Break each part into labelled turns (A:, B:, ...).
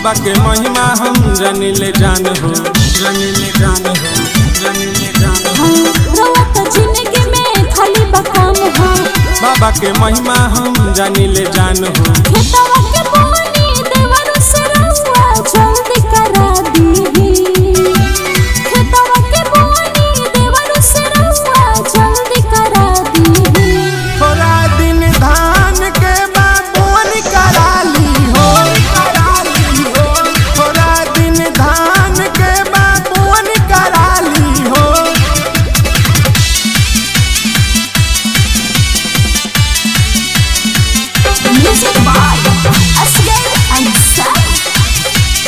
A: बाबा के महिमा हम जानिले जान हो जानिले जान हो जानिले जान हो
B: रवा त जिंदगी में खाली बकाम हो
A: बाबा के महिमा हम जानिले जान हो
B: खेतवा के पानी देवर से रहुआ जल्दी करा दीही खेतवा के पानी देवर से रहुआ जल्दी करा दीही
A: थोड़ा दिन धान के बाबोन कराली हो कराली हो थोड़ा दिन धान के बाबोन कराली हो
B: Music by Asghar Ansari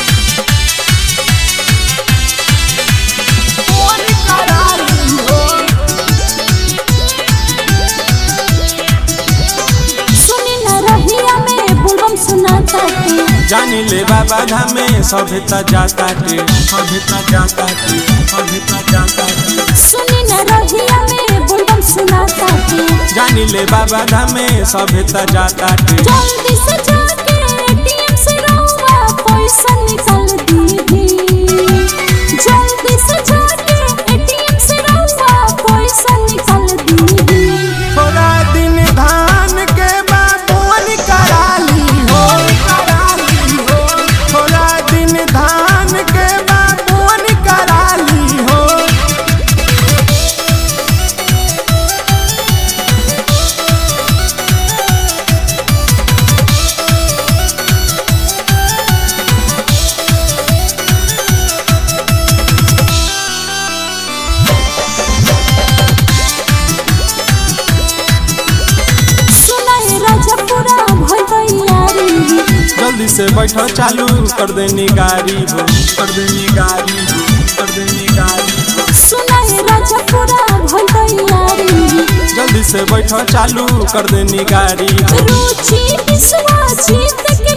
B: सुनी न रहिया में बुलबम सुनाता के
A: जानिले बाबा धामे सभे त जाता के सभे त जाता के सभे त जाता के
B: सुनी न रहिया में बुलबम सुनाता के
A: जानिले बाबा धामे सभे त जाता के
B: जल्दी से जाके एटीएम से रहुआ पैसा निकाल दीही जल्दी से जाके एटीएम से रहुआ पैसा निकाल दीही
A: थोड़ा दिन धान के बाबोन कराली हो कराली हो थोड़ा दिन धान के बाबोन कराली हो
B: सुनाए राजा पूरा भई तैयारी
A: जल्दी से बैठो चालू कर देनी गाड़ी हो कर देनी गाड़ी हो कर देनी गाड़ी हो
B: सुनाए राजा पूरा भई तैयारी
A: जल्दी से बैठो चालू कर देनी गाड़ी हो
B: रुचि विश्वास जीत के